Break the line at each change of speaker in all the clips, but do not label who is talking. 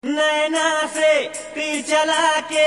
नैना से तीर चला के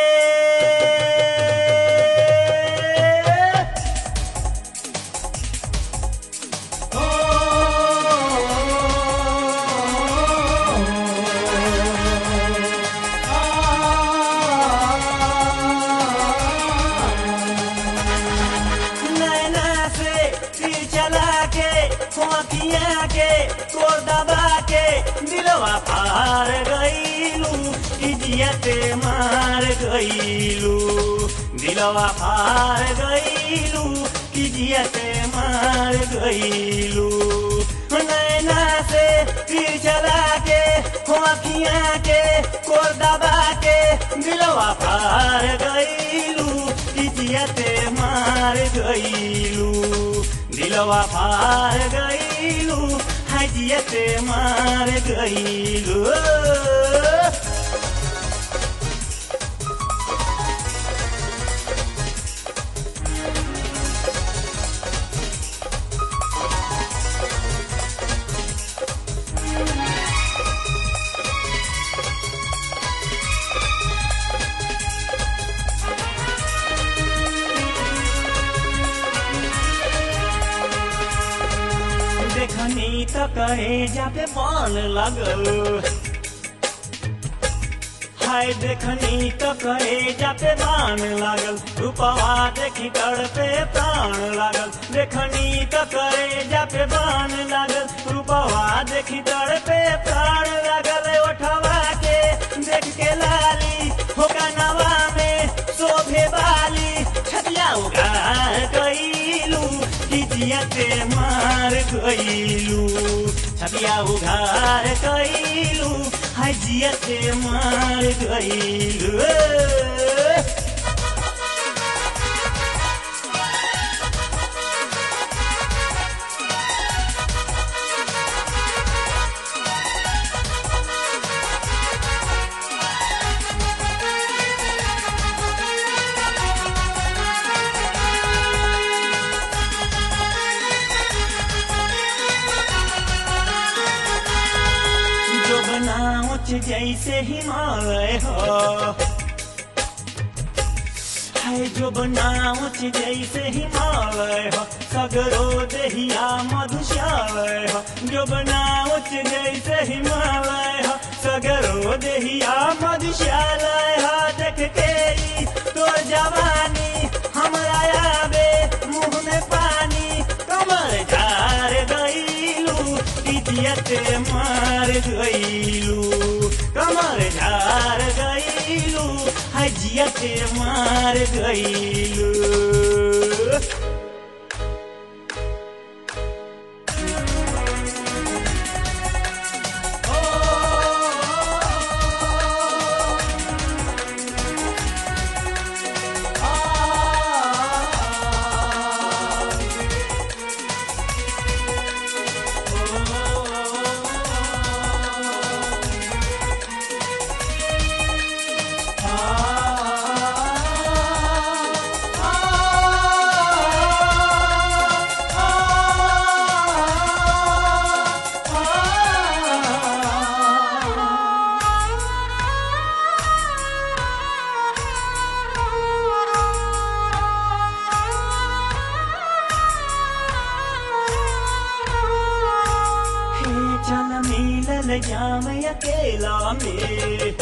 नैना से तीर चला के खोखिया के कोर दबा के दिलवा पार गईलू इजियते मार गईलू दिलवा पार गईलू इजियते मार गईलू नैना से तीर चला के खोखिया के कोर दबा के दिलवा पार गईलू इजियते मार गईलू दिलवा पार गईलू हजियते मार गईलू देखनी त कहे जाते मन लगल हाय देखनी त कहे जाते बान लागल रूपवा देखी तड़पे प्राण लागल देखनी त करे जाते बान लागल रूपवा देखी तड़पे प्राण लागल ओठवा के देख के लाली होगा नवा में शोभे बाली छतिया उगार गईलू किजियते मार गईलू छतिया उघार गईलू हजियते मार गईलू जो बनाऊच जैसे हिमालय हो है जो बनाऊच जैसे हिमालय हो सगरो दहिया मधुशालय हो जो बनाऊच जैसे हिमालय हो सगरो दहिया मधुशालय हो देख के ई तोर जवानी हमरा आवे मुंह में पानी कमर झार गईलू इज्जत मार गईलू कमर झार गईलू हजियत मार गईलू हे चल मिलल जाम अकेला में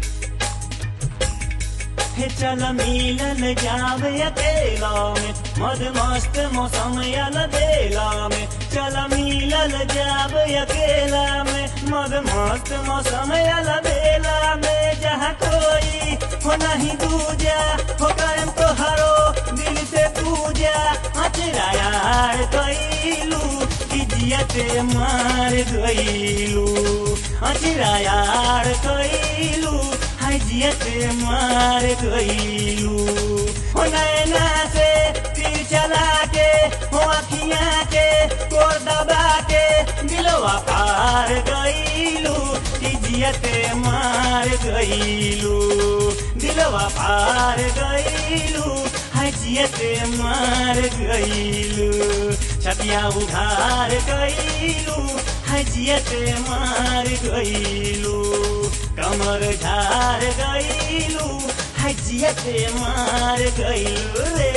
हे चल मिलल जाम अकेला में मद मस्त मौसम यल बेला में चल मिलल जाब अकेला में मद मस्त मौसम यल बेला में जहाँ कोई हो नहीं दूजा हो करम तो हरो दिल से पूजा अचरा यार कैलू इज्जत मार गईलू अचरा यार कैलू हजियत मार गईलू हो नैना से तीर चला के हो अखियाँ के कोर दबा के दिलवा पार गईलू इज्जत मार गईलू दिलवा पार गईलू हजियत मार गईलू छतिया उघार गईलू हजियत मार गईलू कमर ढार गईलू है जियते मार गईलू रे